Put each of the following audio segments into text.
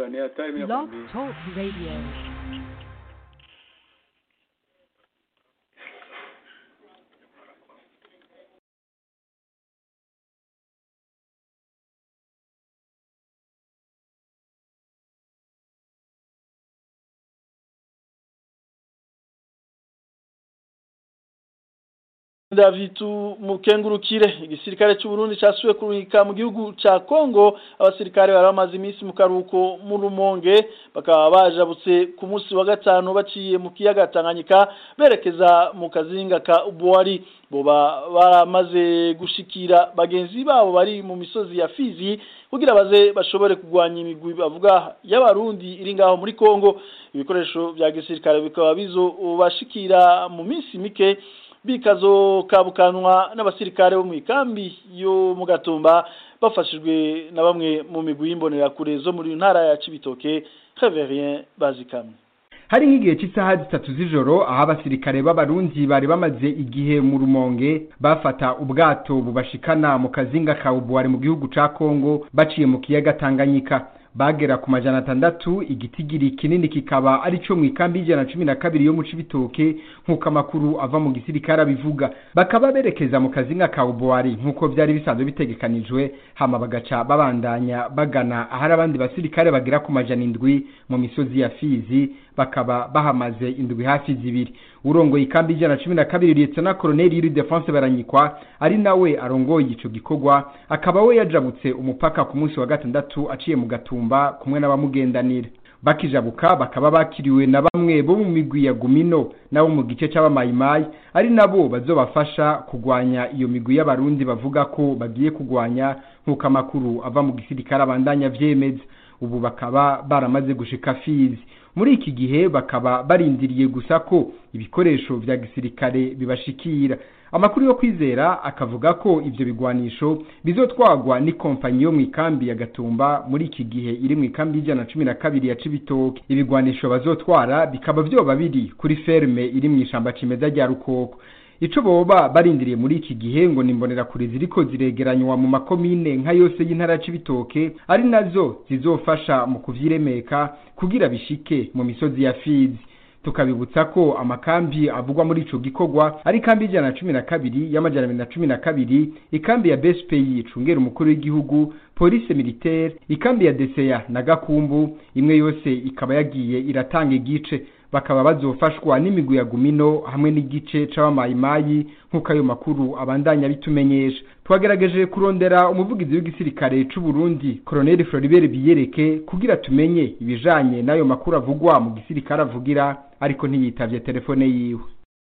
Oya, ni hatari mimi Blog nakwambia. Talk Radio. Davitu mukengurukire igisirikare cy'u Burundi cyasuye kuruhika mu gihugu ca Kongo abasirikare bari bamaze iminsi mu karuko mu Rumonge bakaba bajabutse ku munsi wa gatanu baciye mu kiyaga Tanganyika berekeza mu kazinga ka Ubwari boba baramaze gushikira bagenzi babo bari mu misozi ya Fizi kugira baze bashobore kugwanya imigwi bavuga y'abarundi iri ngaho muri Kongo ibikoresho vya gisirikare bikaba bizo bashikira mu minsi mike bikazo kabukanwa n'abasirikare bo mu ikambi yo mu gatumba bafashijwe na bamwe mu migwi y'imbonerakure zo muri ntara ya Cibitoke Reverien bazikamwe hari nk'igihe cy'isaha zitatu z'ijoro aho abasirikare b'abarundi bari bamaze igihe mu rumonge bafata ubwato bubashikana mu kazinga ka ubuwari mu gihugu ca kongo baciye mu kiyaga tanganyika bagera ku majana atandatu igitigiri kinini kikaba ari cyo mu ikambi y'ijana na cumi na kabiri yo mu cibitoke nk'uko amakuru ava mu gisirikare abivuga bakaba berekeza mu kazinga ka ubuwari nk'uko byari bisanzwe bitegekanijwe hama bagaca babandanya bagana ahari abandi basirikare bagera ku majana indwi mu misozi ya fizi bakaba bahamaze indwi hafi zibiri urongoye ikambi y'ijana na cumi na kabiri liyetona koloneli yuri defense baranyikwa ari nawe arongoye ico gikorwa akaba we yajabutse umupaka ku munsi wa gatandatu aciye mu gatumba kumwe n'abamugendanira bakijabuka bakaba bakiriwe na bamwe bo mu migwi ya gumino nabo mu gice c'abamayimayi ari nabo bazobafasha kugwanya iyo migwi y'abarundi bavuga ko bagiye kugwanya nk'uko amakuru ava mu gisirikare abandanya vyemeza ubu bakaba baramaze gushika fizi muri iki gihe bakaba barindiriye gusa ko ibikoresho vya gisirikare bibashikira amakuru yo kwizera akavuga ko ivyo bigwanisho bizotwagwa n'ikompanyi yo mu ikambi ya gatumba muri iki gihe iri mu ikambi y'ijana na cumi na kabiri ya cibitoke ibigwanisho bazotwara bikaba vyoba biri kuri ferme iri mu ishamba cimeza rya rukoko ico boba barindiriye muri iki gihe ngo nimbonera kure ziriko ziregeranywa mu makomine nka yose y'intara c'ibitoke ari nazo zizofasha mu kuvyiremeka kugira bishike mu misozi ya Fizi tukabibutsa ko amakambi avugwa muri ico gikorwa ari kambi y'ijana na cumi na kabiri y'amajana abiri na cumi na kabiri ikambi ya BSPI icungera umukuru w'igihugu police militaire ikambi ya DCA na Gakumbu imwe yose ikaba yagiye iratanga igice bakaba bazofashwa n'imigwi ya gumino hamwe n'igice c'abamayimayi nk'uko ayo makuru abandanya bitumenyesha twagerageje kurondera umuvugizi w'igisirikare c'u Burundi Colonel Floribert Biyereke kugira tumenye ibijanye n'ayo makuru avugwa mu gisirikare avugira ariko ntiyitavye telefone yiwe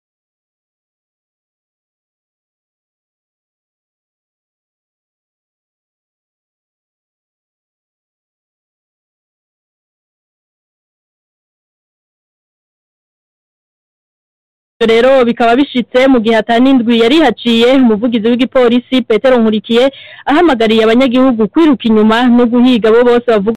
rero bikaba bishitse mu gihe atanindwi yari haciye umuvugizi w'igipolisi Petero Nkurikiye ahamagariye abanyagihugu kwiruka inyuma no guhiga abo bose bavuga